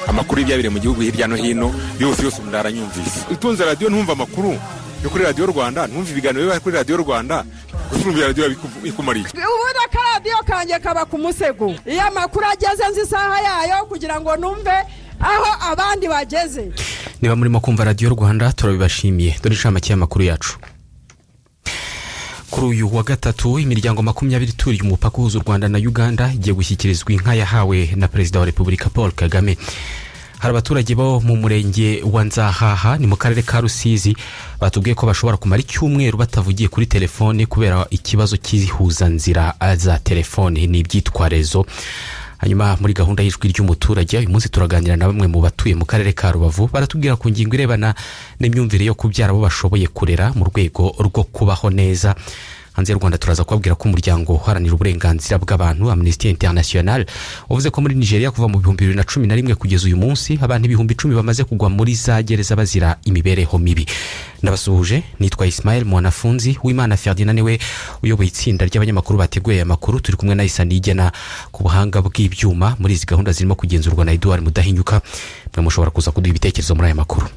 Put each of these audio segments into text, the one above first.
amakuru y'ibyabereye mu gihugu hirya no hino yose yose umuntu aranyumvise utunze radiyo ntumve amakuru yo kuri radiyo rwanda ntumve ibiganiro biba kuri radiyo rwanda gusa urumva radiyo bikumariye ubundi akaradiyo kanjye kaba ku musego iyo amakuru ageze nzi isaha yayo kugira ngo numve aho abandi bageze niba murimo kumva radiyo rwanda turabibashimiye dore inshamake y'amakuru yacu kuri uyu wa gatatu imiryango makumyabiri ituriye umupaka uhuza u rwanda na uganda igiye gushyikirizwa inka yahawe na perezida wa repubulika paul kagame hari abaturage bo mu murenge wa nzahaha ni mu karere ka rusizi batubwiye ko bashobora kumara icyumweru batavugiye kuri telefone kubera ikibazo cy'ihuzanzira za telefone ni ibyitwarezo hanyuma muri gahunda y'ijwi ry'umuturage uyu munsi turaganira na bamwe mu batuye mu karere ka rubavu baratubwira ku ngingo irebana n'imyumvire yo kubyara abo bashoboye kurera mu rwego rwo kubaho neza hanze y'u rwanda turaza kubabwira ko umuryango uharanira uburenganzira bw'abantu amnesty international wavuze ko muri nigeria kuva mu bihumbi bibiri na cumi na rimwe kugeza uyu munsi abantu ibihumbi icumi bamaze kugwa muri za gereza bazira imibereho mibi ndabasuhuje nitwa ismael mwanafunzi w'imana ferdinand niwe uyoboye itsinda ry'abanyamakuru bateguye aya makuru turi kumwe na isani igena ku buhanga bw'ibyuma muri izi gahunda zirimo kugenzurwa na eduard mudahinyuka mwe mushobora kuza kuduha ibitekerezo muri aya makuru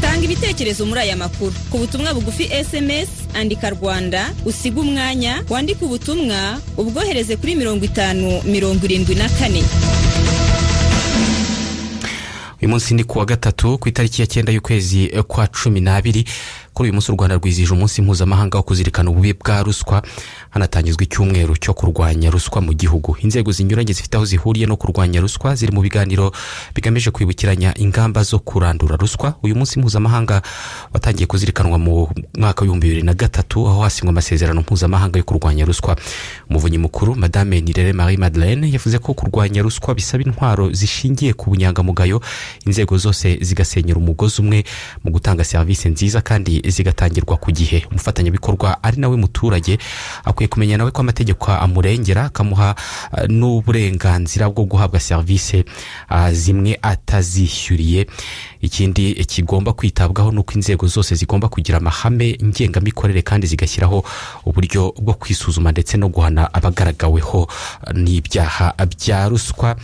tanga ibitekerezo muri aya makuru ku butumwa bugufi sms andika rwanda usige umwanya wandike ubutumwa ubwohereze kuri mirongo itanu mirongo irindwi na kane uyu munsi ni kuwa gatatu ku itariki ya cyenda y'ukwezi kwa cumi n'abiri kuri uyu munsi u rwanda rwizihije umunsi mpuzamahanga wo kuzirikana ububi bwa ruswa hanatangizwa icyumweru cyo kurwanya ruswa mu gihugu inzego zinyuranye zifite aho zihuriye no kurwanya ruswa ziri mu biganiro bigamije kwibukiranya ingamba zo kurandura ruswa uyu munsi mpuzamahanga watangiye kuzirikanwa mu mwaka w'ibihumbi bibiri na gatatu aho hasinywa amasezerano mpuzamahanga yo kurwanya ruswa umuvunyi mukuru madame nirere marie madeleine yavuze ko kurwanya ruswa bisaba intwaro zishingiye ku bunyangamugayo inzego zose zigasenyera umugozi umwe mu gutanga serivisi nziza kandi zigatangirwa ku gihe umufatanyabikorwa ari nawe muturage akwiye kumenya nawe ko amategeko amurengera akamuha eh, n'uburenganzira bwo guhabwa serivisi ah, zimwe atazishyuriye ikindi eh, kigomba kwitabwaho ni uko inzego zose zigomba kugira amahame ngengamikorere kandi zigashyiraho uburyo bwo kwisuzuma ndetse no guhana abagaragaweho eh, n'ibyaha bya ruswa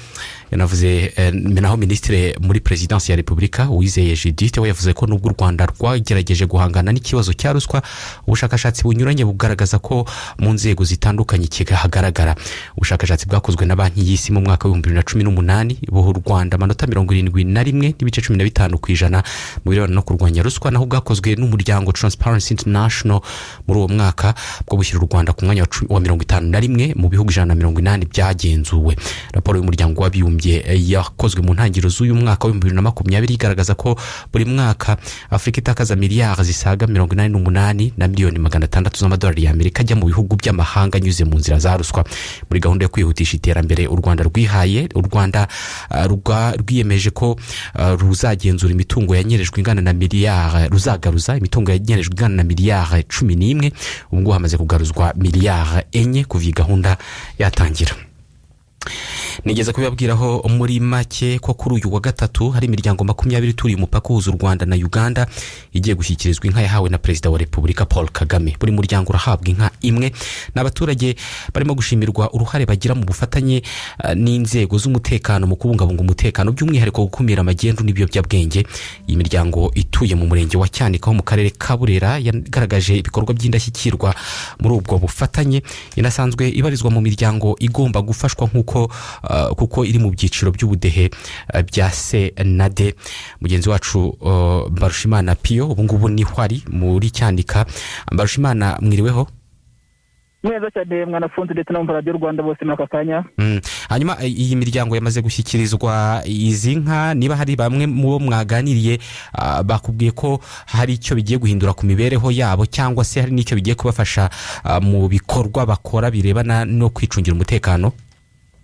yanavuze eh, naho minisitiri muri perezidansi ya repubulika uwizeye judith we yavuze ko nubwo u rwanda rwagerageje guhangana n'ikibazo cya ruswa ubushakashatsi bunyuranye bugaragaza ko mu nzego zitandukanye kihagaragara ubushakashatsi bwakozwe na banki y'isi mu mwaka w'ibihumbi bibiri na cumi n'umunani buha u rwanda amanota mirongo irindwi na rimwe n'ibice cumi na bitanu ku ijana mu birebana no kurwanya ruswa naho bwakozwe n'umuryango transparency international muri uwo mwaka bwo bushyira u rwanda ku mwanya wa cu- wa mirongo itanu na rimwe mu bihugu ijana na mirongo inani byagenzuwe raporo y'umuryango w'abibumbye eh, yakozwe mu ntangiriro z'uyu mwaka w'ibihumbi bibiri na makumyabiri igaragaza ko buri mwaka afurika itakaza miliyari zisaga mirongo inani n'umunani na miliyoni magana atandatu z'amadolari y'amerika ajya mu bihugu by'amahanga anyuze mu nzira za ruswa muri gahunda yo kwihutisha iterambere u rwanda rwihaye u rwanda ah, rwa- rwiyemeje ko ah, ruzagenzura imitungo yanyerejwe ingana na miliyari ruzagaruza imitungo yanyerejwe ingana na miliyari cumi n'imwe ubu ngubu hamaze kugaruzwa miliyari enye kuva iyi gahunda yatangira nigeze kubibabwiraho muri make ko kuri uyu wa gatatu hari imiryango makumyabiri ituriye umupaka uhuza u rwanda na uganda igiye gushyikirizwa inka yahawe na perezida wa repubulika paul kagame buri muryango urahabwa inka imwe ni abaturage barimo gushimirwa uruhare bagira mu bufatanye eh, n'inzego z'umutekano mu kubungabunga umutekano by'umwihariko gukumira amagendu n'ibiyobyabwenge iyi miryango ituye mu murenge wa cyanika ho mu karere ka burera yagaragaje ibikorwa by'indashyikirwa muri ubwo bufatanye inasanzwe ibarizwa mu miryango igomba gufashwa nk'uko eh, ah, kuko iri mu byiciro by'ubudehe ah, bya se na de mugenzi wacu ah, mbarushimana piyo ubu ngubu niho ari muri cyandika mbarushimana mwiriweho neza cyane mwanafunze ndetse n'abumva radiyo rwanda bose muri aka kanya Mm. hanyuma eh, iyi miryango yamaze gushyikirizwa izi nka niba hari bamwe mu bo mwaganiriye ah, bakubwiye ko hari icyo bigiye guhindura ku mibereho yabo cyangwa se hari n'icyo bigiye kubafasha ah, mu bikorwa bakora birebana no kwicungira umutekano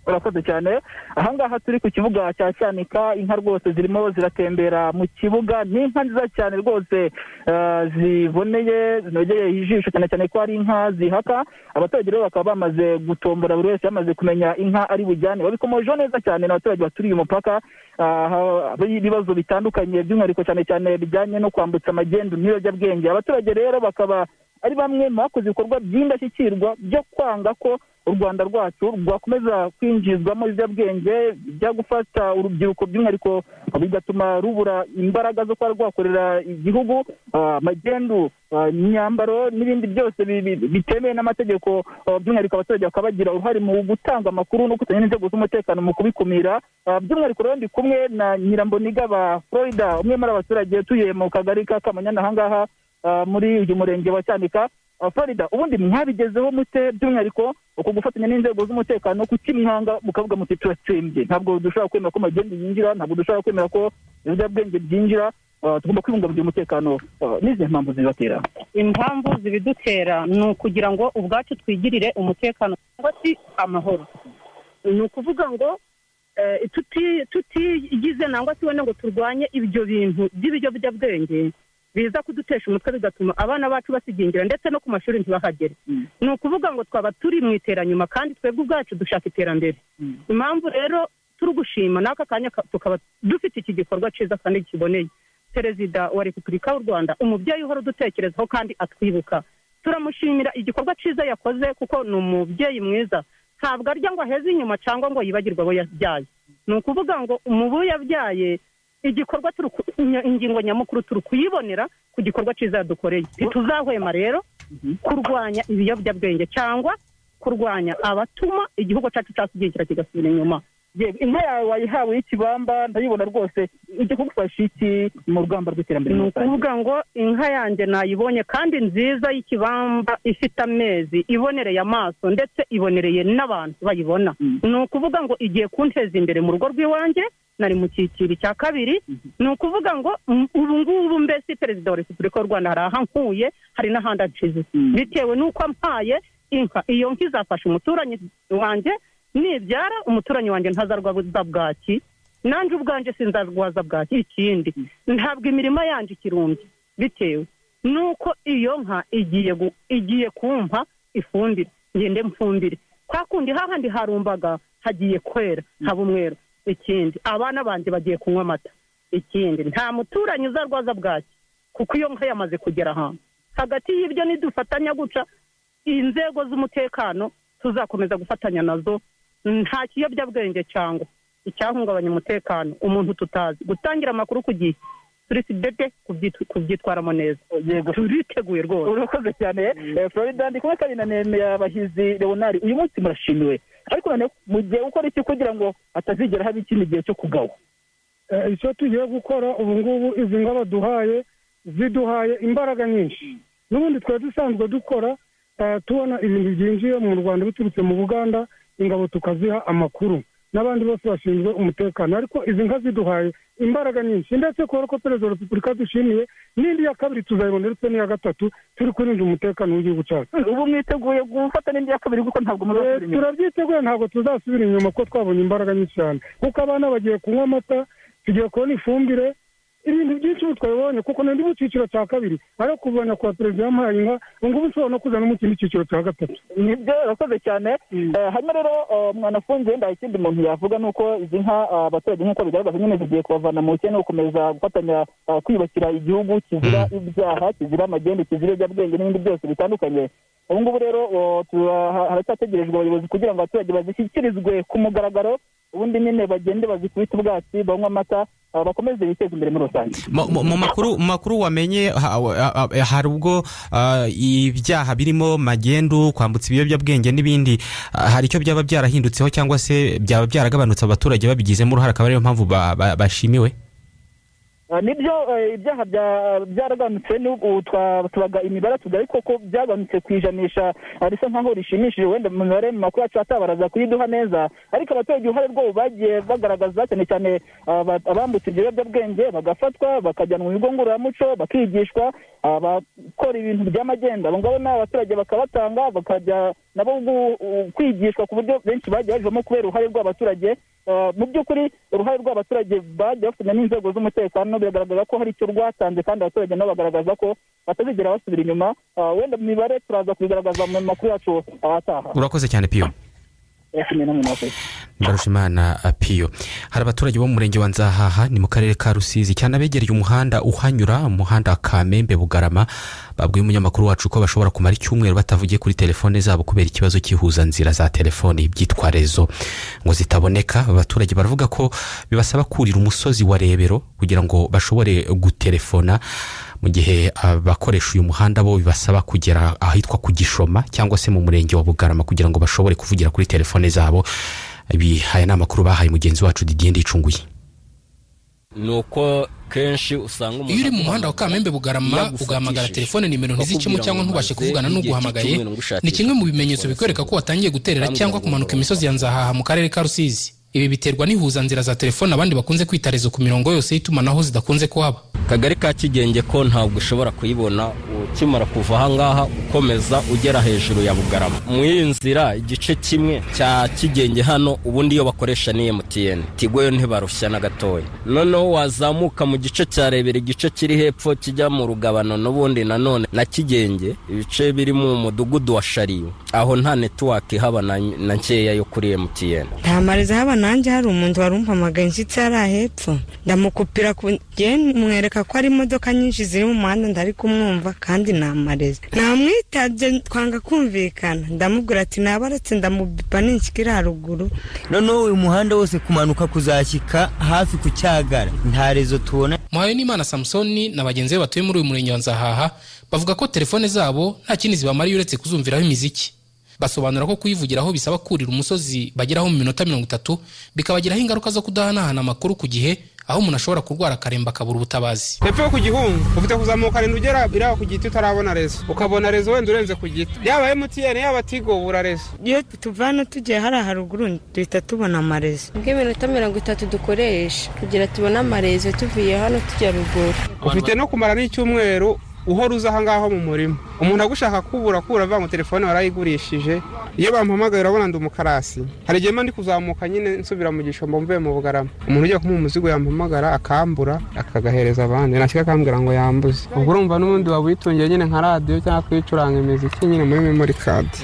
urakoze cyane ahangaha turi ku kibuga cya cyanika inka rwose zirimo ziratembera mu kibuga ni inka nziza cyane rwose eh, ziboneye zinogeye ijisho cyane cyane ko ari inka zihaka abaturage rero bakaba bamaze gutombora buri wese yamaze kumenya inka ari bujyane babikomojeho neza cyane n'abaturage baturiye umupaka ah, ha- ibibazo bitandukanye by'umwihariko cyane cyane bijyanye no kwambutsa magendu n'ibiyobyabwenge abaturage rero bakaba ari bamwe mu bakoze ibikorwa by'indashyikirwa byo kwanga ko u rwanda rwacu rwakomeza kwinjizwamo ibiyobyabwenge bijya gufata urubyiruko by'umwihariko bigatuma rubura imbaraga zo kuba rwakorera igihugu ah, magendu ah, imyambaro n'ibindi byose bi- bi- bitemewe n'amategeko ah, by'umwihariko abaturage bakaba bagira uruhare mu gutanga amakuru no kutanya n'inzego z'umutekano mu kubikumira Ah, by'umwihariko rero ndi kumwe na nyiramboniga ba florida umwe muri abaturage utuye mu kagari ka kamanyana ahangaha ah, muri uyu murenge wa cyanika Ah, florida ubundi mwabigezeho mute by'umwihariko uku gufatanya n'inzego z'umutekano ku kimihanga mukavuga muti turatsembye ntabwo dushobora kwemera ko magendu yinjira ntabwo dushobora kwemera ko ibiyobyabwenge byinjira Ah, tugomba kwibungabungira umutekano Ah, n'izihe mpamvu zibatera impamvu zibidutera ni ukugira ngo ubwacu twigirire umutekano cyangwa se amahoro ni ukuvuga ngo eh, tuti- tutigize nangwa se wenda ngo turwanye ibyo bintu by'ibiyobyabwenge biza kudutesha umutwe bigatuma abana bacu basigingira ndetse no ku mashuri ntibahagere ni ukuvuga ngo twaba turi mu iteranyuma kandi twebwe ubwacu dushaka iterambere impamvu rero turi gushima n'aka kanya ka- tukaba dufite iki gikorwa cyiza kandi kiboneye perezida wa repubulika y'u rwanda umubyeyi uhora udutekerezaho kandi atwibuka turamushimira igikorwa cyiza yakoze kuko ni umubyeyi mwiza ntabwo arya ngo aheze inyuma cyangwa ngo yibagirwe abo yabyaye ni ukuvuga ngo umubu yabyaye igikorwa turi ku- nya- ingingo nyamukuru turi kuyibonera ku gikorwa cyiza yadukoreye ntituzahwema rero kurwanya ibiyobyabwenge cyangwa kurwanya abatuma igihugu cyacu cyakigengera kigasubira inyuma yewe inka yawe wayihawe y'ikibamba ndayibona rwose ijya kugufasha iki mu rugamba rw'iterambere ni muri rusange? ukuvuga ngo inka yanjye nayibonye kandi nziza y'ikibamba ifite amezi ibonereye amaso ndetse ibonereye n'abantu bayibona Mm. ni ukuvuga ngo igiye kunteza imbere mu rugo rw'iwanjye nari mu cyiciro cya kabiri ni ukuvuga ngo mm, ubu ngubu mbese perezida wa repubulika y'u rwanda hari ahankuye hari n'ahandi ancize Mm. bitewe n'uko ampaye inka iyo nka izafasha umuturanyi wanjye nibyara umuturanyi wanjye ntazarwaza bwaki nanjye ubwanjye sinzarwaza bwaki ikindi ntabwo imirima yanjye ikirumbye bitewe n'uko iyo nka igiye gu- igiye kumpa ifumbire ngende mfumbire kwa kundi hahandi harumbaga hagiye kwera haba umweru ikindi abana banjye bagiye kunywa amata ikindi nta muturanyi uzarwaza bwaki kuko iyo nka yamaze kugera ahantu hagati y'ibyo nidufatanya guca inzego z'umutekano tuzakomeza gufatanya nazo nta kiyobyabwenge cyangwa icyahungabanya umutekano umuntu tutazi gutangira amakuru ku gihe turi sidede kubyitu- kubyitwaramo neza yego turiteguye rwose urakoze cyane Eh, florida ndi kumwe kandi na nemera bahizi leonard uyu munsi murashimiwe ariko none mu gihe ukora iki kugira ngo atazigera haba ikindi gihe cyo kugawa Eh, icyo tugiye gukora ubu ngubu izi ngo baduhaye ziduhaye imbaraga nyinshi n'ubundi twari dusanzwe dukora eh, tubona ibintu byinjiye mu rwanda biturutse mu buganda ingabo tukaziha amakuru n'abandi bose bashinzwe umutekano ariko izi nka ziduhaye imbaraga nyinshi ndetse kubera ko perezida wa repubulika dushimiye n'indi ya kabiri tuzayibona ndetse n'iya gatatu turi kurinda umutekano w'igihugu cyacu ubu mwiteguye gufata n'indi ya kabiri kuko ntabwo Eh, muzasubira inyuma turabyiteguye ntabwo tuzasubira inyuma ko twabonye imbaraga nyinshi cyane kuko abana bagiye kunywa amata tugiye kubona ifumbire ibintu byinshi ubu twabibonye kuko nari mu cyiciro cya kabiri ariko kubona kwa perezida yamuhaye inka ubu ngubu nshobora no kuza no mu kindi cyiciro cya gatatu nibyo urakoze cyane Eh, hanyuma rero eh, mwanafunze wenda ikindi umuntu yavuga ni uko izi nka eh, abaturage nk'uko bigaragaza nyine zigiye kubavana mu bukene gukomeza gufatanya eh, kwiyubakira igihugu kizira ibyaha kizira amagende kizira ibiyobyabwenge n'ibindi byose bitandukanye ubu ngubu rero eh, tura- ha- haracyategerejwe abayobozi kugira ngo abaturage bazishyikirizwe ku mugaragaro ubundi nyine bagende bazikubite ubwatsi banywe amata ah, bakomeze biteze imbere muri rusange mu mu- mu makuru mu makuru wamenye ha- ha- ha- hari ubwo ah, ibyaha birimo magendu kwambutsa ibiyobyabwenge n'ibindi ah, hari icyo byaba byarahindutseho cyangwa se byaba byaragabanutse abaturage babigizemo uruhare akaba ariyo mpamvu ba- ba- bashimiwe Ah, nibyo eh, ibyaha bya- byaraganutse n'ubu twa- tubaga imibare tuvuga ariko ko byaganutse ku ijanisha ah, risa nkaho rishimishije wenda mu mibare mu makuru yacu atabaraza kuyiduha neza ariko abaturage uruhare rwabo bagiye bagaragaza cyane cyane ah, aba- abambutse ibyo biyobyabwenge bagafatwa bakajyanwa mu bigo ngororamuco bakigishwa abakora ibintu by'amagenda abo ngabo ni abaturage bakabatanga bakajya nabo gu- u- kwigishwa ku buryo benshi bagiye bavamo kubera uruhare rw'abaturage Uh, mu by'ukuri uruhare rw'abaturage bagiye bafatanya n'inzego z'umutekano biragaragaza ko hari icyo rwatanze kandi abaturage nabo bagaragaza ko batazigera basubira inyuma Uh, wenda mu mibare turaza kubigaragaza mu makuru yacu ahataha urakoze cyane piyo cumi n'umunani wakoze Mbarushimana piyo hari abaturage bo mu murenge wa nzahaha ni mu karere ka rusizi cyane abegereye umuhanda uhanyura umuhanda kamembe bugarama babwiye umunyamakuru wacu ko bashobora kumara icyumweru batavugiye kuri telefone zabo kubera ikibazo cy'ihuza nzira za telefoni byitwa rezo ngo zitaboneka abaturage baravuga ko bibasaba kurira umusozi wa rebero kugira ngo bashobore gutelefona mu gihe abakoresha uyu muhanda bo bibasaba kugera ahitwa ku gishoma cyangwa se mu murenge wa bugarama kugira ngo bashobore kuvugira kuri telefone zabo ibi aya ni amakuru bahaye mugenzi wacu didiye ndicunguye ni uko kenshi usanga umuntu iyo uri mu muhanda wa kamembe bugarama yagufatishije. ugahamagara telefone nimero ntizicemo Bakubwira cyangwa ngo umaze ntubashe kuvugana igihe n'uguhamagaye cy'icyumweru ngo ushakishe. ni kimwe mu bimenyetso bikwereka ko watangiye guterera Kandi cyangwa ngo kumanuka ngo- imisozi ya nzahaha mu karere ka rusizi ibi biterwa n'ihuzanzira za telefone abandi bakunze kwita rezo ku mirongo yose y'itumanaho zidakunze kuhaba akagari ka kigenge ko ntabwo ushobora kuyibona ukimara kuva ahangaha ukomeza ugera hejuru ya bugarama mu iyi nzira igice kimwe cya kigenge hano ubundi iyo bakoresha ni mtn tigo yo ntibarushya na gatoya noneho wazamuka mu gice cya rebera igice kiri hepfo kijya mu rugabano n'ubundi nanone na kigenge ibice biri mu mudugudu wa shariyo aho nta netiwake ihaba na, na nkeya yo kuri mtn ntamariza haba nanjye hari umuntu wari umpamagaye nshyitsi hari ahepfo ndamukupira ku gihe mwereka ko hari imodoka nyinshi ziri mu muhanda ndari kumwumva kandi ntamariza namwitabye twanga kumvikana ndamubwira ati nabaretse ndamubipa ninshikira haruguru noneho uyu muhanda wose kumanuka kuzashyika hafi ku cyagara nta rezo tubona muhawe n'imana samusoni na bagenzi be batuye muri uyu murenge wa nzahaha bavuga ko telefone zabo nta kindi zibamariye uretse kuzumviraho imiziki basobanura ko kuyivugiraho bisaba kurira umusozi bageraho mu minota mirongo itatu bikabagiraho ingaruka zo kudahanahana amakuru ku gihe aho umuntu ashobora kurwara akaremba akabura ubutabazi hepfo yo ku gihungu ufite kuzamuka arindwi ugera iriya ku giti utarabona rezo ukabona rezo wenda urenze ku giti yaba emutiyeni yaba tigo ubura rezo iyo tuvana tugiye hariya haruguru duhita tubona amarezo bw'iminota mirongo itatu dukoresha kugira tubone amarezo tuvuye hano tujya ruguru ufite no kumara n'icyumweru uhora uza ahangaho mu murima umuntu agushaka kubura kubura avuga ngo telefone warayigurishije iyo bampamagaye urabona ndi umukarasi hari igihe mba ndi kuzamuka nyine nsubira mu gishombo mvuye mu bugarama umuntu ugiye kumuha umuzigo yampamagara akambura akagahereza abandi nakira akambwira ngo yambuze ubwo urumva n'ubundi waba uyitungiye nyine nka radiyo cyangwa kuyicuranga imiziki nyine muri memori kadi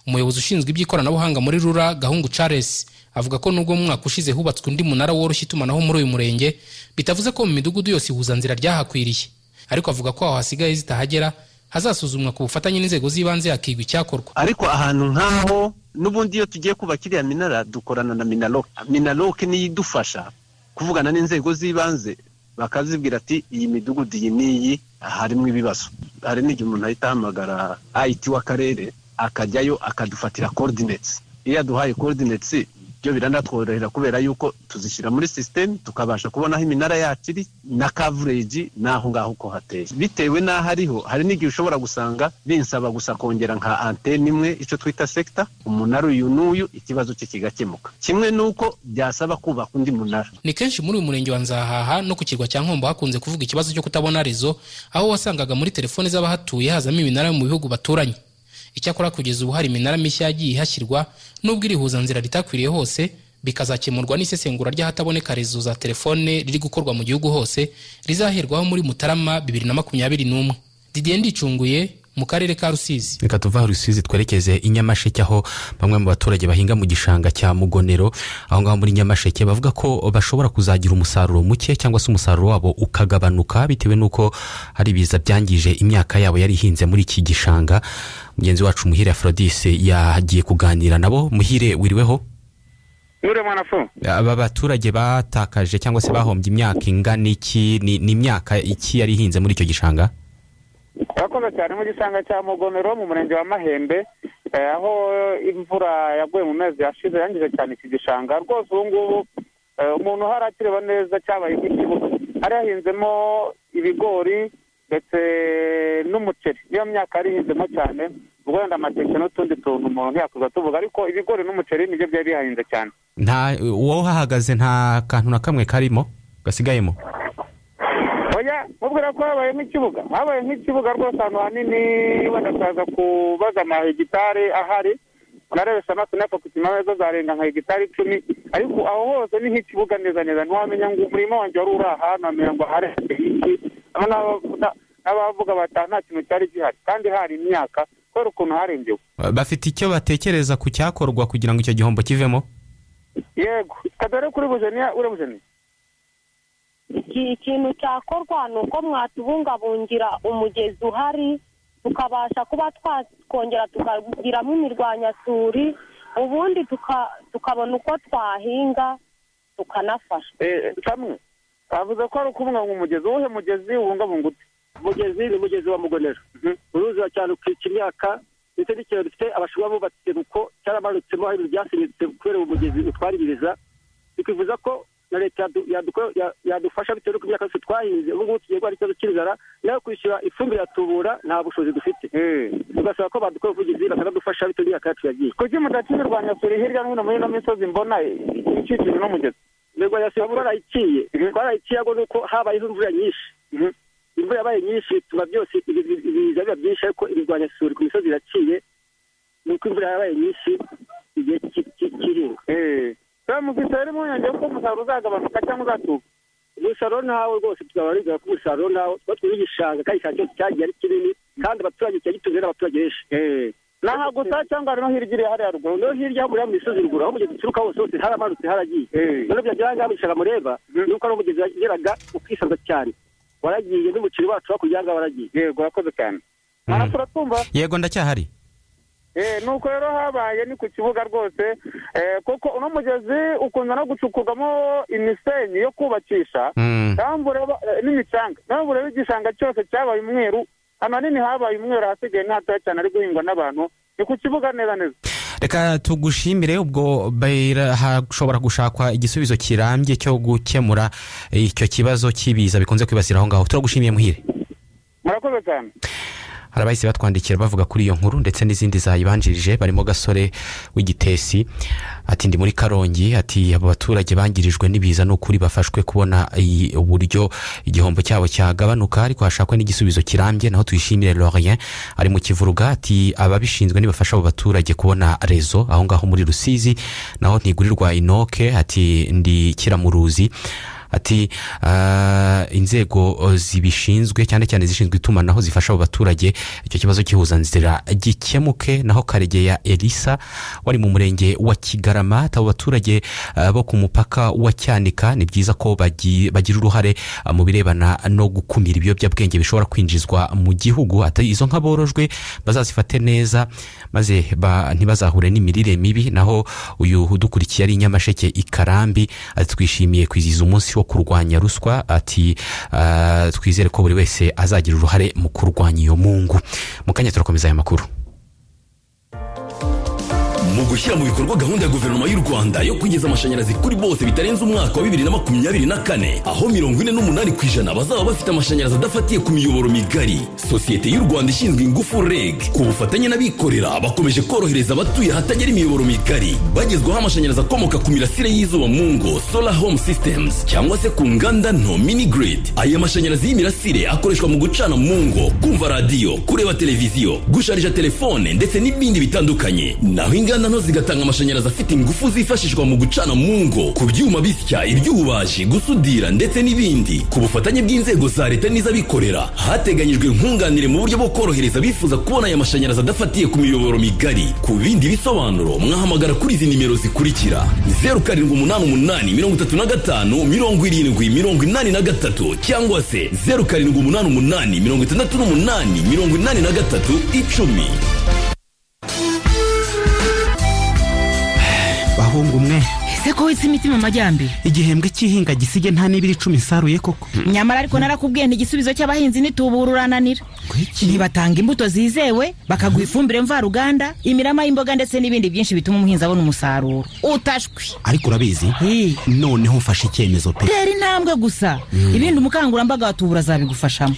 umuyobozi ushinzwe iby'ikoranabuhanga muri rura gahungu charles avuga ko nubwo mu mwaka ushize hubatswe undi munara woroshya itumanaho muri uyu murenge bitavuze ko mu midugudu yose ihuzanzira ryahakwiriye ariko avuga ko aho hasigaye zitahagera hazasuzumwa ku bufatanye n'inzego z'ibanze hakigwa icyakorwa ariko ahantu nk'aho n'ubundi iyo tugiye kubaka iriya minara dukorana na minaroke minaroke niyo idufasha kuvugana n'inzego z'ibanze bakazibwira ati iyi midugudu iyi n'iyi harimo ibibazo hari n'igihe umuntu ahita ahamagara ayiti w'akarere akajyayo akadufatira korodinetsi iyo yaduhaye korodinetsi byo biranatworohera kubera yuko tuzishyira muri sisiteme tukabasha kubona aho iminara yacu iri na kavureji n'aho ngaho uko hateye bitewe n'aho ariho hari n'igihe ushobora gusanga binsaba gusa kongera nka antene imwe icyo twita sekita umunara uyu n'uyu ikibazo cye kigakemuka kimwe n'uko byasaba kubaka undi munara ni kenshi muri uyu murenge wa nzahaha no ku kirwa cya nkombo hakunze kuvuga ikibazo cyo kutabona rezo aho wasangaga muri telefone z'abahatuye hazamo iminara yo mu bihugu baturanye icyakora kugeza ubu hari iminara mishya yagiye ihashyirwa nubwo irihuzanzira ritakwiriye hose bikazakemurwa n'isesengura ry'ahataboneka rezo za telefone riri gukorwa mu gihugu hose rizaherwaho muri mutarama bibiri na makumyabiri n'umwe didiye ndicunguye mu karere ka rusizi reka tuva rusizi twerekeze i nyamasheke aho bamwe mu baturage bahinga mu gishanga cya mugonero aho ngaho muri nyamasheke bavuga ko bashobora kuzagira umusaruro muke cyangwa se umusaruro wabo ukagabanuka bitewe n'uko hari ibiza byangije imyaka yabo yari ihinze muri iki gishanga mugenzi wacu muhire aphrodis yagiye kuganira nabo muhire wiriweho nure mwanafu aba baturage batakaje cyangwa se bahombye imyaka ingana iki ni ni imyaka iki yari ihinze muri icyo gishanga urakoze cyane mu gisanga cya mugomero mu murenge wa mahembe eh, aho imvura yaguye mu mezi yashize yangize cyane iki gishanga rwose ubu ngubu eh, umuntu uhari akireba neza cyabaye nk'ikibuga hari hahinzemo ibigori ndetse n'umuceri niyo myaka yari ihinzemo cyane ubwo wenda amateke n'utundi tuntu umuntu ntiyakuza tuvuga ariko ibigori n'umuceri nibyo byari bihahinze cyane nta uwo uhahagaze nta kantu na kamwe karimo gasigayemo oya mubwira ko habaye nk'ikibuga habaye nk'ikibuga rwose ahantu hanini bagasaza kubaza amahegitari ahari narebesha amaso nako ku kimwe zo zarenga nka hegitari icumi ariko aho hose ni nk'ikibuga neza neza ntiwamenya ngo umurima wanjye wari uri ahantu wamenya ngo hari iki aba ni abavuga- n'abavuga bati "Aha nta kintu cyari gihari kandi hari imyaka kubera ukuntu harengewe bafite icyo batekereza ku cyakorwa kugira ngo icyo gihombo kivemo yego kadore kuri bujeniya urabujeniya iki- ikintu cyakorwa ni uko mwatubungabungira umugezi uhari tukabasha kuba twakongera tukagiramo imirwanyasuri ubundi tuka- tukabona uko twahinga tukanafasha kamwe bavuze ko ari ukubungabunga umugezi uwuhe mugezi ubungabunga ute umugezi ni umugezi wa mugonero uruza cyane ukica imyaka ndetse n'ikiraro dufite abashinwa bubatse ikiruko cyaramanitsemo aho ibintu byasimbutse kubera uwo mugezi utwaririza bikivuza ko na leta yadu- yaduko- ya- yadufasha bitewe n'uko imyaka yose twahinze ubu ngubu tugiye guhara ikibazo cy'inzara nayo kwishyura ifumbire yatubura nta bushobozi dufite tugasaba ko badukora ubuvugizi bakanadufasha bitewe n'imyaka yacu yagiye kuki mudakimirwanyasuri hirya no hino muri ino misozi mbona ikikijwe n'umugezi imirwanyasuri twarayiciye twarayiciye ahubwo ni uko habayeho imvura nyinshi imvura yabaye nyinshi bituma byose ibi- ibi- ibiza biba byinshi ariko imirwanyasuri ku misozi iraciye ni uko imvura yabaye nyinshi igihe cy- cy- cy'ihinga reba mufite rero impungenge ko umusaruro uzagabanuka cyangwa uzatuka umusaruro ntawo rwose tuzaba bigaragara ko umusaruro ntawo tuba turi igishanga kandi igishanga cyose cyagiye ari kinini kandi abaturage cyari gitunze n'abaturage benshi ni aha gusa cyangwa hari no hirya iri hariya ruguru no hirya hakurya mu misozi ruguru aho umugezi uturuka hose hose haramanutse haragiye none byagera aha ngaha mu gishanga mureba ni uko ari umugezi wageraga ukisanza cyane waragiye n'umuceri wacu hakurya aha ngaha waragiye yego urakoze cyane turatwumva yego ndacyahari Eh, nuko rero habaye ni ku kibuga rwose eh, koko uno mugezi ukunda no gucukurwamo imisenyi yo kubakisha Naho mvu reba- eh, n'imicanga naho mvu reba igishanga cyose cyabaye umweru ahanini habaye umweru ahasigaye ni hatoya cyane ari guhingwa n'abantu ni ku kibuga neza neza reka tugushimire ubwo bayira- hashobora gushakwa igisubizo kirambye cyo gukemura icyo kibazo cy'ibiza bikunze kwibasira aho ngaho turagushimiye muhire murakoze cyane hari abahise batwandikira bavuga kuri iyo nkuru ndetse n'izindi zayibanjirije barimo gasore w'igitesi ati ndi muri karongi ati abo baturage bangirijwe n'ibiza ni ukuri bafashwe kubona iyi- uburyo igihombo cyabo cyagabanuka ariko hashakwe n'igisubizo kirambye naho tuyishimire lorien ari mu kivuruga ati ababishinzwe nibafasha abo baturage kubona rezo aho ngaho muri rusizi naho ntigurirwa inoke ati ndi kiramuruzi ati "Ah, inzego eh, zibishinzwe cyane cyane zishinzwe itumanaho zifasha abo baturage icyo kibazo cy'ihuzanzira gikemuke naho karegeya elisa wari mu murenge wa kigarama ati abo baturage eh, bo ku mupaka wa cyanika ni byiza ko bagi- bagira uruhare eh, mu birebana no gukumira ibiyobyabwenge bishobora kwinjizwa mu gihugu ati izo nka borojwe bazazifate neza maze ba- ntibazahure n'imirire mibi naho uyu udukurikiye ari i nyamasheke i karambi ati twishimiye kwizihiza umunsi wo kurwanya ruswa ati "Ah, twizere ko buri wese azagira uruhare mu kurwanya iyo mungu mu kanya turakomeza aya makuru mu gushyira mu bikorwa gahunda ya guverinoma y'u rwanda yo kugeza amashanyarazi kuri bose bitarenze umwaka wa bibiri na makumyabiri na kane aho mirongo ine n'umunani ku ijana bazaba bafite amashanyarazi adafatiye ku miyoboro migari sosiyete y'u rwanda ishinzwe ingufu reg ku bufatanye n'abikorera bakomeje korohereza abatuye ahatagera imiyoboro migari bagezwaho amashanyarazi akomoka ku mirasire y'izuba mu ngo solar home systems cyangwa se ku nganda nto mini grid aya mashanyarazi y'imirasire akoreshwa mu gucana mu ngo kumva radiyo kureba televiziyo gusharija telefone ndetse n'ibindi bitandukanye naho inganda nto zigatanga amashanyarazi afite ingufu zifashishwa mu gucana mu ngo ku byuma bisya iby'ububaji gusudira ndetse n'ibindi ku bufatanye bw'inzego za leta n'iz'abikorera hateganyijwe nkunganire mu buryo bwo korohereza abifuza kubona aya mashanyarazi adafatiye ku miyoboro migari ku bindi bisobanuro mwahamagara kuri izi nimero zikurikira zeru karindwi umunani umunani mirongo itatu na gatanu mirongo irindwi mirongo inani na gatatu cyangwa se zeru karindwi umunani umunani mirongo itandatu n'umunani mirongo inani na gatatu icumi bahungu mwe ese ko witse imitima amajyambere igihembwe cy'ihinga gisige nta n'ibiri icumi nsaruye koko nyamara ariko narakubwiye nti igisubizo cy'abahinzi nitubura urananira ntibatanga imbuto zizewe bakaguha ifumbire mvaruganda imirama y'imboga ndetse n'ibindi byinshi bituma umuhinzi abona umusaruro utashwe ariko urabizi noneho mfashe icyemezo pe tera intambwe gusa ibindi umukangurambaga wa tubura azabigufashamo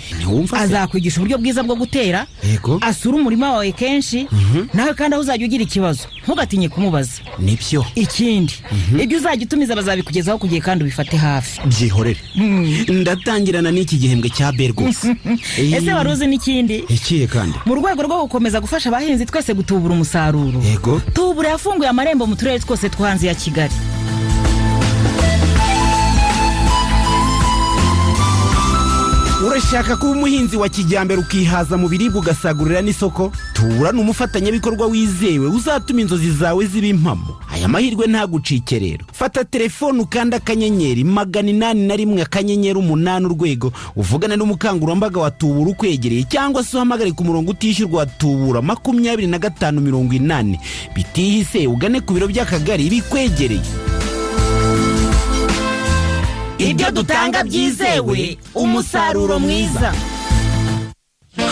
azakwigisha uburyo bwiza bwo gutera Yego. asura umurima wawe kenshi nawe kandi aho uzajya ugira ikibazo ntugatinye kumubaza nibyo ikindi ibyo uzajya utumiza bazabikugezaho ku gihe kandi ubifate hafi byihorere ndatangirana n'iki gihembwe cya be rwose ese wari uzi n'ikindi ikiye kandi mu rwego rwo gukomeza gufasha abahinzi twese gutubura umusaruro yego tubura yafunguye amarembo mu turere twose two hanze ya kigali urashaka kuba umuhinzi wa kijyambere ukihaza mu biribwa ugasagurira n'isoko tubura ni umufatanyabikorwa wizewe uzatuma inzozi zawe ziba impamo aya mahirwe ntagucike rero fata telefone ukanda akanyenyeri magana inani na rimwe akanyenyeri umunani urwego uvugane n'umukangurambaga wa tubura ukwegereye cyangwa se uhamagare ku murongo utishyurwa wa tubura makumyabiri na gatanu mirongo inani bitihise ugane ku biro by'akagari bikwegereye ibyo dutanga byizewe umusaruro mwiza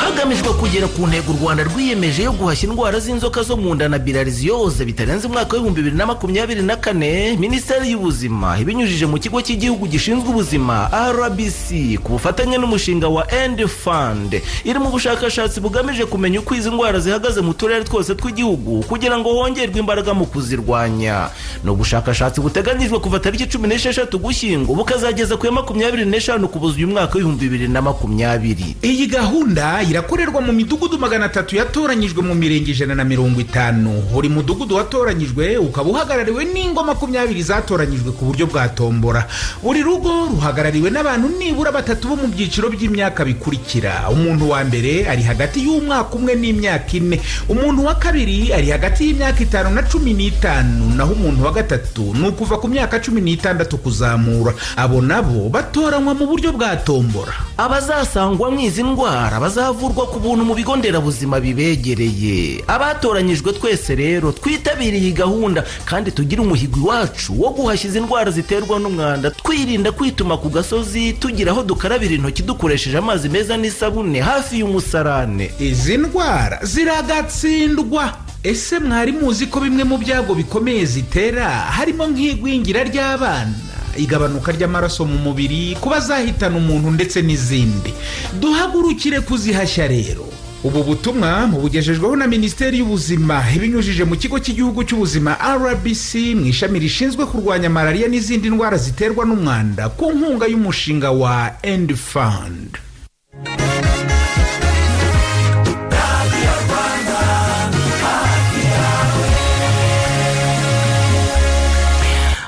hagamijwe kugera ku ntego u rwanda rwiyemeje yo guhashya indwara z'inzoka zo mu nda na birariziyoze bitarenze umwaka w'ibihumbi bibiri na makumyabiri na kane minisiteri y'ubuzima ibinyujije mu kigo cy'igihugu gishinzwe ubuzima rbc ku bufatanye n'umushinga wa end fund iri mu bushakashatsi bugamije kumenya uko izi ndwara zihagaze mu turere twose tw'igihugu kugira ngo hongerwe imbaraga mu kuzirwanya ni ubushakashatsi buteganyijwe kuva tariki cumi n'esheshatu gushyingo bukazageza ku ya makumyabiri n'eshanu kubuza uyu mwaka w'ibihumbi bibiri na makumyabiri iyi gahunda irakorerwa mu midugudu magana atatu yatoranyijwe mu mirenge ijana na mirongo itanu buri mudugudu watoranyijwe ukaba uhagarariwe n'ingo makumyabiri zatoranyijwe ku buryo bwa tombora buri rugo ruhagarariwe n'abantu nibura batatu bo mu byiciro by'imyaka bikurikira umuntu wa mbere ari hagati y'umwaka umwe n'imyaka ine umuntu wa kabiri ari hagati y'imyaka itanu na cumi n'itanu naho umuntu wa gatatu ni ukuva ku myaka cumi n'itandatu kuzamura abo nabo batoranywa mu buryo bwa tombora abazasangwamo izi ndwara bazavurwa ku buntu mu bigo nderabuzima bibegereye abatoranyijwe twese rero twitabire iyi gahunda kandi tugire umuhigo iwacu wo guhashya izi ndwara ziterwa n'umwanda twirinda kwituma ku gasozi tugira aho dukarabira intoki dukoresheje amazi meza n'isabune hafi y'umusarane izi ndwara ziragatsindwa ese mwari muzi ko bimwe mu byago bikomeye zitera harimo nk'igwingira ry'abana igabanuka ry'amaraso mu mubiri kuba zahitana umuntu ndetse n'izindi duhagurukire kuzihashya rero ubu butumwa mubugejejweho na minisiteri y'ubuzima ibinyujije mu kigo cy'igihugu cy'ubuzima rbc mu ishami rishinzwe kurwanya malariya n'izindi ndwara ziterwa n'umwanda ku nkunga y'umushinga wa end fund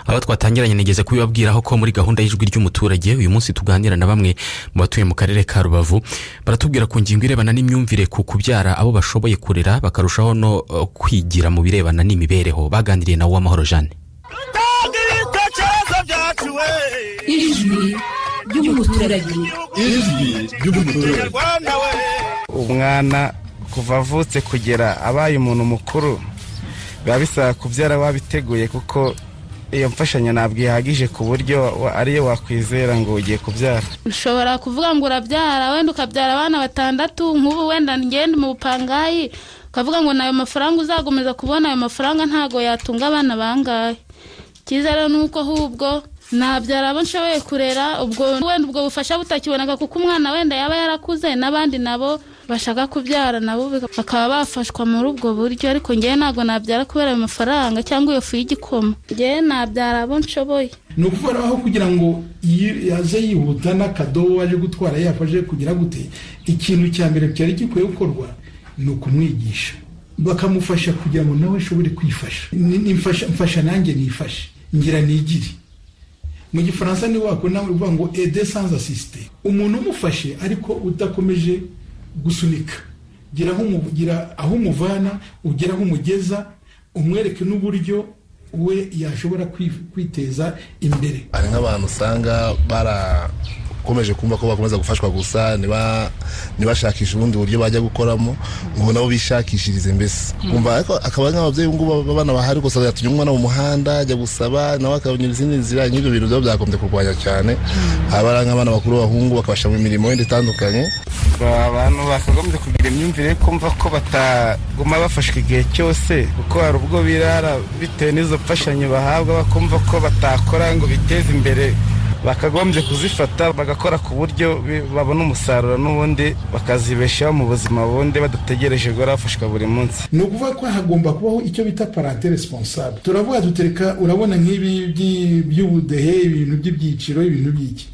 abo twatangiranye nigeze kubibabwiraho ko muri gahunda y'ijwi ry'umuturage uyu munsi tuganira na bamwe mu batuye mu karere ka rubavu baratubwira ku ngingo irebana n'imyumvire ku kubyara abo bashoboye kurera bakarushaho no eh, kwigira mu birebana n'imibereho baganiriye na uwamahoro jeanne ijwi ry'umuturage ijwi ry'umuturage umwana kuva avutse kugera abaye umuntu mukuru biba bisaba kubyara wabiteguye kuko iyo mfashanyo ntabwo ihagije ku buryo wa- ariyo wakwizera ngo ugiye kubyara ushobora kuvuga ngo urabyara wenda ukabyara abana batandatu nk'ubu wenda ngenda mu bupangayi ukavuga ngo nayo mafaranga uzakomeza kubona ayo mafaranga ntago yatunga abana bangahe cyiza rero ni uko ahubwo nabyara abo nshoboye kurera ubwo wenda ubwo bufasha butakiboneka kuko umwana wenda yaba yarakuze n'abandi nabo bashaka kubyara nabo bika- bakaba bafashwa muri ubwo buryo ariko ngewe ntabwo nabyara kubera ayo mafaranga cyangwa iyo fu y'igikoma ngewe nabyara abo nshoboye ni ukuvuga aho kugira ngo yi- yaze yihuta n'akadobo waje gutwara yafashe kugira gute ikintu cya mbere cyari gikwiye gukorwa ni ukumwigisha bakamufasha kugira ngo nawe ashobore kwifasha Ni- ni mfasha- mfasha nanjye nifashe ngira nigire mu gifaransa niwe wakubona uvuga ngo ede sans asiste umuntu umufashe ariko udakomeje gusunika gira aho umu- gira aho umuvana ugera aho umugeza umwereke n'uburyo we yashobora kwi- kwiteza imbere hari nk'abantu usanga bara ukomeje kumva ko bakomeza gufashwa gusa niba ntibashakishe ubundi buryo bajya gukoramo ngo nabo bishakishirize mbese kumva ariko akaba ari nk'ababyeyi ubu ngubu abana bahari gusa yatumye umwana mu muhanda ajya gusaba nawe akabona izindi nzira nk'ibyo bintu byaba byagombye kurwanya cyane aba ari nk'abana bakuru b'abahungu bakabasha mu mirimo yindi itandukanye abantu bakagombye kugira imyumvire yo kumva ko bataguma bafashwa igihe cyose kuko hari ubwo birara bitewe n'izo mfashanyo bahabwa bakumva ko batakora ngo biteze imbere bakagombye kuzifata bagakora ku buryo bi- babona umusaruro n'ubundi bakazibeshaho mu buzima bundi badategereje guhora bafashwa buri munsi ni ukuvuga ko hagomba kubaho icyo bita parante responsable turavuga dutereka urabona nk'ibi by'i- by'ubudehe ibintu by'ibyiciro ibintu by'iki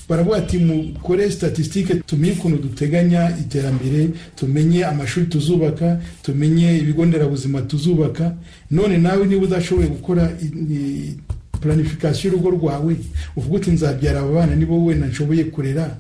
baravuga ati mukore statistique tumenye ukuntu duteganya iterambere tumenye amashuri tuzubaka tumenye ibigo nderabuzima tuzubaka none nawe niba udashoboye gukora i- i- planification y'urugo rwawe uvuga uti nzabyara aba bana nibo wenda nshoboye kurera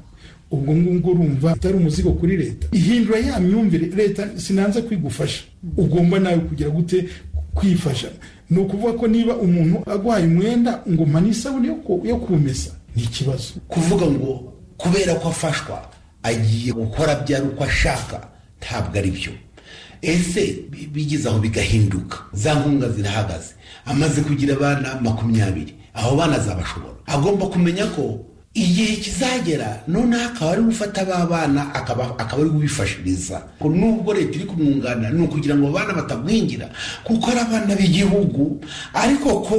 ubwo ngubwo urumva atari umuzigo kuri leta ihindura ya myumvire leta sinanze kwigufasha ugomba nawe kugira gute kwifasha ni ukuvuga ko niba umuntu agwaye umwenda ngo mpa n'isabune yo ku- yo kuwumesa ni ikibazo kuvuga ngo kubera ko afashwa agiye gukora byari uko ashaka ntabwo ari byo ese bi- bigeze aho bigahinduka za nkunga zirahagaze amaze kugira abana makumyabiri abo bana azabashobora agomba kumenya ko igihe kizagera noneho akaba ari gufata ba bana akaba akaba ari kubifashiriza Ko nubwo leta iri kumwunganira ni ukugira ngo abana batagwingira kuko ari abana b'igihugu ariko ko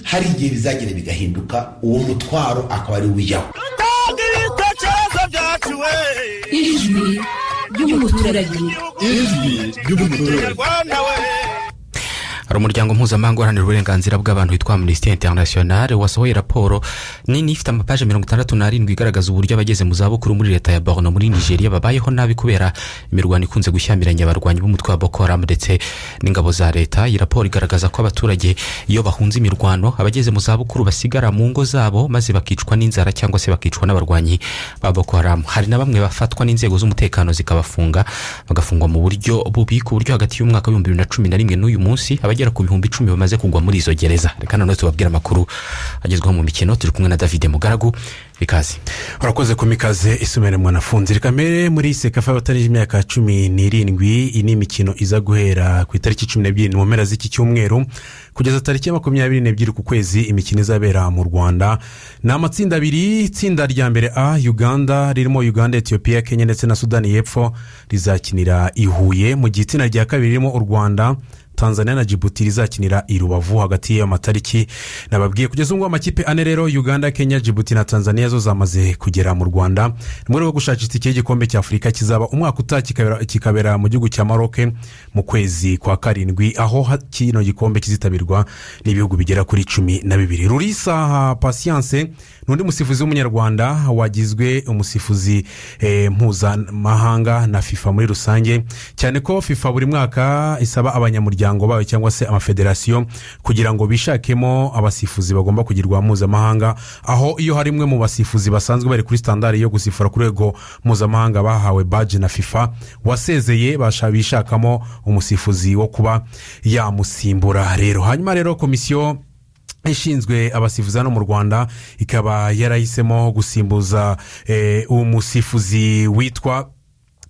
hari igihe bizagera bigahinduka uwo mutwaro akaba ari uw'ijyaho ijwi ry'umuturage ijwi ry'umuturage hari umuryango mpuzamahanga uharanira uburenganzira bw'abantu witwa amnesty international wasohoye raporo nini ifite amapaje mirongo itandatu n'arindwi igaragaza uburyo abageze mu zabukuru muri leta ya borno muri nigeria babayeho nabi kubera imirwano ikunze gushyamiranya abarwanyi b'umutwe wa boko haram ndetse n'ingabo za leta iyi raporo igaragaza ko abaturage iyo bahunze imirwano abageze mu zabukuru basigara mu ngo zabo maze bakicwa n'inzara cyangwa se bakicwa n'abarwanyi ba boko haram hari na bamwe bafatwa n'inzego z'umutekano zikabafunga bagafungwa mu buryo bubi ku buryo hagati y'umwaka w'ibihumbi bibiri na cumi na rimwe n'uyu munsi abagera ku bihumbi icumi bamaze kugwa muri izo gereza reka noneho tubabwire amakuru agezweho mu mikino turi kumwe na david mugaragu ikaze urakoze ku mikaze isomere mwanafunzi kamere muri sekafa abatarije imyaka cumi n'irindwi iyi ni imikino iza guhera ku itariki cumi n'ebyiri mu mpera z'iki cyumweru kugeza tariki ya makumyabiri n'ebyiri ku kwezi imikino izabera mu rwanda ni amatsinda abiri itsinda rya mbere a uganda ririmo uganda etiyopiya kenya ndetse na sudani y'epfo rizakinira i huye mu gihe itsinda rya kabiri ririmo u rwanda tanzania na djibouti rizakinira i rubavu hagati y'ayo matariki nababwiye kugeza ubungubu amakipe ane rero uganda kenya djibouti na tanzania zo zamaze kugera mu rwanda ni mu rwego rwo gushakisha itike y'igikombe cya afurika kizaba umwaka utaha kikabera- kikabera mu gihugu cya maroke mu kwezi kwa karindwi aho ha- kino gikombe kizitabirwa n'ibihugu bigera kuri cumi na bibiri rurisa pasiyanse ni undi musifuzi w'umunyarwanda wagizwe umusifuzi eh, mpuzamahanga na fifa muri rusange cyane ko fifa buri mwaka isaba abanyamuryango bayo cyangwa se amafederasiyo kugira ngo bishakemo abasifuzi bagomba kugirwa mpuzamahanga aho iyo hari imwe mu basifuzi basanzwe bari kuri standari yo gusifura ku rwego mpuzamahanga bahawe baji na fifa wasezeye basha- bishakamo umusifuzi wo kuba yamusimbura rero hanyuma rero komisiyo ishinzwe abasifuzi hano mu rwanda ikaba yarahisemo gusimbuza eh, umusifuzi witwa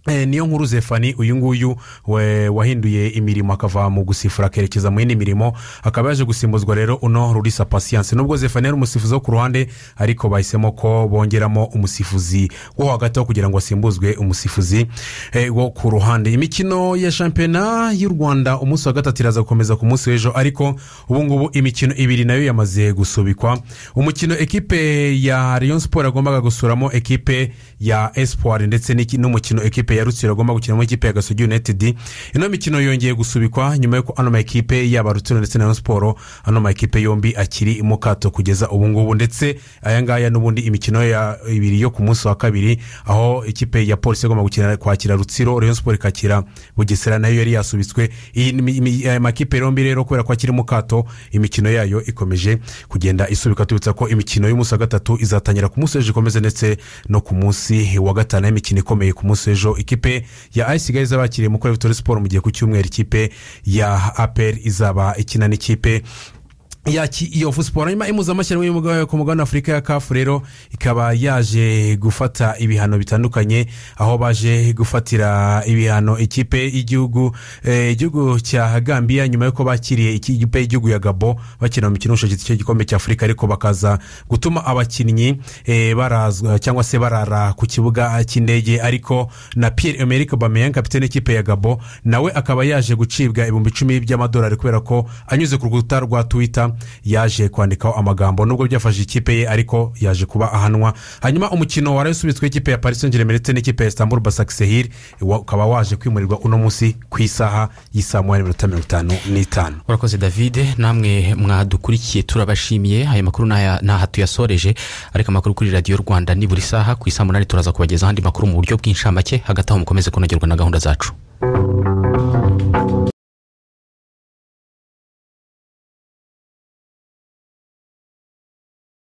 Eh, niyo nkuru zefani uyu nguyu we- wahinduye imirimo akava mu gusifura akerekeza mu yindi mirimo akaba yaje gusimbuzwa rero uno rurisa pasiyanse nubwo zefani yari umusifuzi wo ku ruhande ariko bahisemo ko bongeramo umusifuzi wo hagati aho kugira ngo asimbuzwe umusifuzi eh, wo ku ruhande imikino ya shampiyona y'u rwanda umunsi wa gatatu iraza gukomeza ku munsi w'ejo ariko ubu ngubu imikino ibiri nayo yamaze gusubikwa umukino ekipe ya rayon sport yagombaga gusuramo ekipe ya espoir ndetse n'iki- n'umukino ekipe ya rutsiro agomba gukinamo ikipe ya gasogi united ino mikino yongeye gusubikwa nyuma y'uko ano makipe yaba rutsiro ndetse na rayon sport ano makipe yombi akiri mu kato kugeza ubu ngubu ndetse aya ngaya n'ubundi imikino ya ibiri yo ku munsi wa kabiri aho ikipe ya polisi igomba gukina kwakira rutsiro rayon sport ikakira bugesera nayo yari yasubitswe iyi ni- imi- aya makipe yombi rero kubera ko akiri mu kato imikino yayo ikomeje kugenda isubika tubibutsa ko imikino y'umunsi wa gatatu izatangira ku munsi w'ejo ikomeze ndetse no ku munsi wa gatanu aho imikino ikomeye ku munsi w'ejo ikipe ya ayisigaye izaba yakiriye mukore vitori siporo mu gihe ku cyumweru ikipe ya aperi izaba ikina n'ikipe yaki iyo siporo nyuma impuzamashyirahamwe y'umugabane ku mugabane wa afurika ya kafu rero ikaba yaje gufata ibihano bitandukanye aho baje gufatira ibihano ikipe y'igihugu eh, igihugu cya gambiya nyuma y'uko bakiriye iki- ikipe y'igihugu ya gabo bakina mu mukino w'ubushobozi cy'igikombe cya afurika ariko bakaza gutuma abakinnyi eh, barazwa cyangwa se barara ku kibuga cy'indege ariko na pierre emerick bameyan kapitene y'ikipe ya gabo nawe akaba yaje gucibwa ibihumbi icumi by'amadolari kubera ko anyuze ku rukuta rwa twita yaje kwandikaho amagambo nubwo byafashe ikipe ye ariko yaje kuba ahanwa hanyuma umukino wari usubitswe ikipe ya paris saint germain ndetse n'ikipe ya istanbul basaksehir ukaba waje kwimurirwa uno munsi ku isaha y'isaa moya n'iminota mirongo itanu n'itanu urakoze davide namwe mwadukurikiye turabashimiye aya makuru ni aya- ni aha tuyasoreje ariko amakuru kuri radiyo rwanda ni buri saha ku isaha munani turaza kubagezaho andi makuru mu buryo bw'inshamake hagati aho mukomeze kunogerwa na gahunda zacu